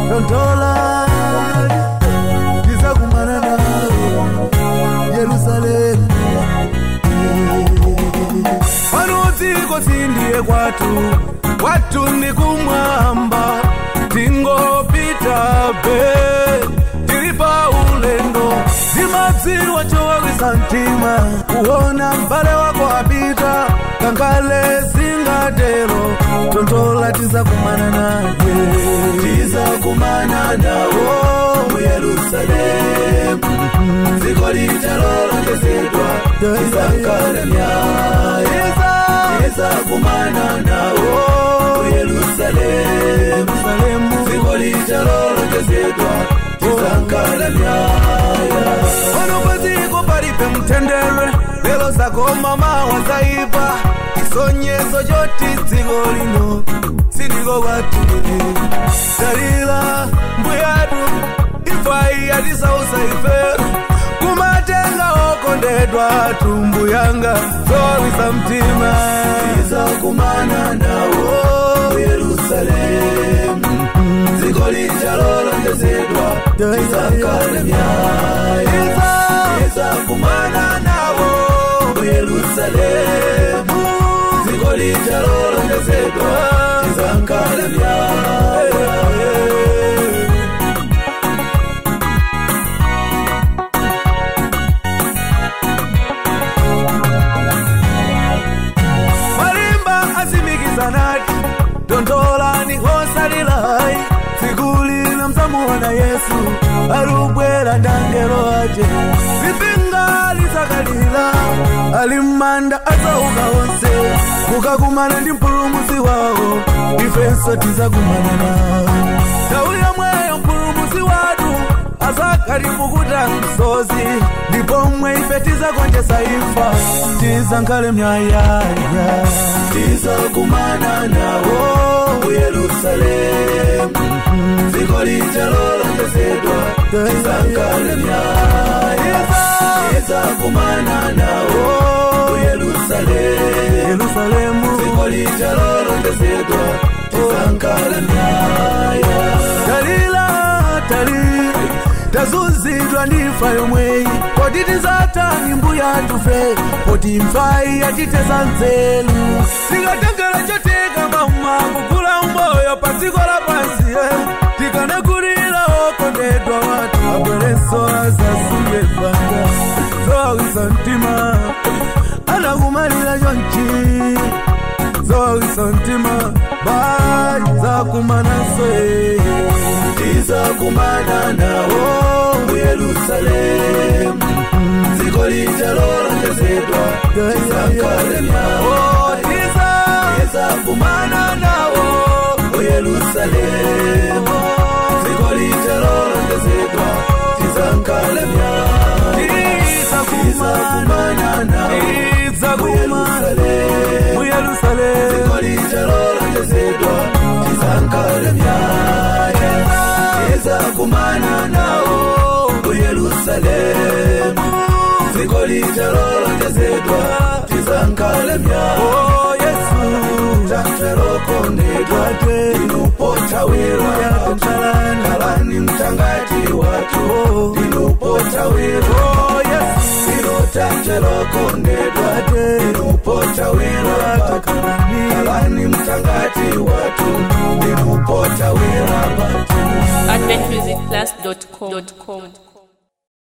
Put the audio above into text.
tontola tizakumana nawo yerusalemu pano dziko sindiye kwatu kwatu ndi kumwamba tingopita be tili pa ulendo timadziwa chowawisa mtima kuona m'bale wako apita kangale singatero tontola tizakumana naye tizakumana nawo mu yerusalemu dziko litalolongezedwa tizakale myaye tizakumana nawo mu yerusalemu dziko litalolongezedwa tizakale myaya pano padziko palibe mtendere lero zakoma mawa zaipa isonyezo choti dziko lino sindiko kwatu dalila mbuyatu ifai yatisausa ife kumatenga okondedwa tumbu yanga zowawisa mtima tizakumana nawo mu yerusalemu dziko litalolongezedwa tizakale myaya tizakumana nawo mu yerusalemu dziko litalolongezedwa tizakale myaya malimba azimikizanati dondolani hosalilai sikulina mzamuona yesu alubwera ndangelo aje zipinga lizakalila ali mmanda adzauka onse kukakumana ndi mpulumusi wawo ifenso tizakumana nawo nthawi yomweyo mpulumusi watu azakalipukuta msozi ndipo mwe ife tizakonjesa imfa tizankhale myayaya tizakumana nawo mu yerusalemu dziko litalolongezedwa tizankhale myaya tizakumana nawo mu yerusalemu dziko litalolongezedwa tizankhale myaya talila talila tazunzidwa ndi imfa yomweyi poti tizatani mbuya tufe poti imfayi yatiteza nzeru tikatengera chotika mama kugula umoyo pa dziko lapansi eh. tikanakulira okondedwa watu abwerenso azasunge banga zowawisa mtima anakumalira chonchi zowawisa mtima bai zakumananso tizakumana nawo mu yerusalemu dziko litalolongezedwa tizakale nawo tizakumana nawo mu yerusalemu dziko litalolongezedwa tizakale tizakumana nawo mu yerusalemu dziko litalolongezedwa tizakale myaya tizakumana nawo mu yerusalemu dziko litalolongezedwa tizakale myaya yesu taferokondedwa tinupotawira kalani mtangati watu tinupotawira inotaferokondedwa tinupotawira kalani mtangati watu tinupotawira patu adventmusicplus.com